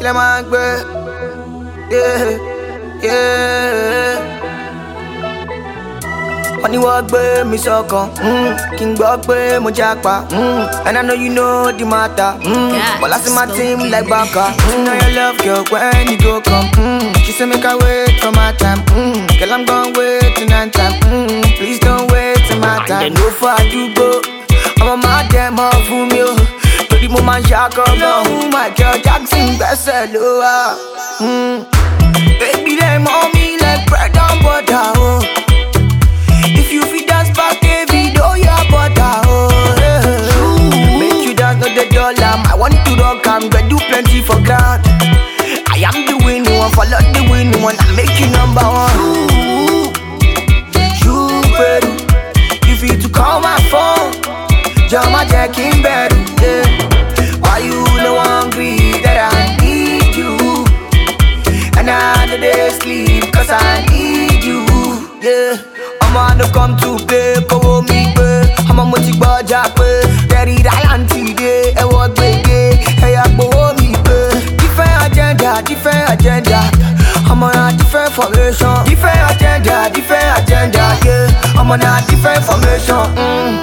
kí lẹ máa ń gbé. Yeah, yeah. wọ́n ní wọ́n gbé mi sọ́kàn mm, kí n gbọ́ pé mo jápa mm, and I know you know the matter. Mm, God, but last my so team deep. like Baka. Mm, know your love, girl, when you go come. Mm, she say make I wait for my time. Mm, girl, I'm gonna wait till nine time. Mm, please don't wait till my time. And then no for you go. I'm a mad them all for me. oh. Torí mo máa ń ṣàkọ́ lọ́hùn Michael Jackson gbẹ́sẹ̀ ló wà. Mm, baby, them on me like bread and butter. Oh. If you fit dance back a video, your butter, oh yeah. Make you dance, not the dollar. I want to rock, I'm gonna do plenty for ground. I am the winning one, follow the winning one, I make you number one. You, better, you fit to call my phone. Jama Jack in bed, yeah. Why you no hungry that I need you? And I know they sleep cause I need you, yeah. I'm on the come to play, kówó mi gbé. Ọmọ mo ti gbọ́jà pé Terry Ryan ti dé, ẹ̀wọ̀n gbèdé, ẹ̀yà gbowó mi gbé. Different agenda, different agenda. Ọmọ na different formation. Different agenda, different agenda, yeah. Ọmọ na different formation. Mm.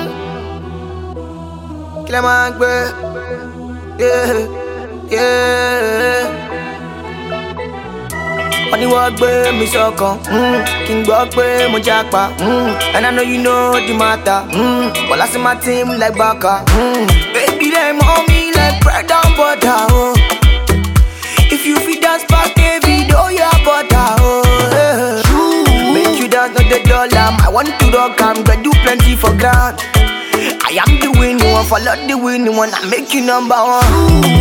Kí lẹ máa ń gbé? Yeah, yeah wọ́n ní wọ́n gbé mi sọ́kàn mm, kí n gbọ́ pé mo jápa mm, and I know you know the matter mm, but last my team like Baka mm, baby them on me like bread and butter oh. if you fit dance back a video your butter oh, yeah. make you dance not the dollar I want to rock I'm gonna do plenty for ground I am the winning one follow the winning one I make you number one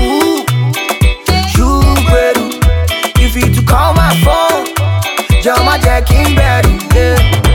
you better you fit to call my phone. Jama Jack in bed, yeah.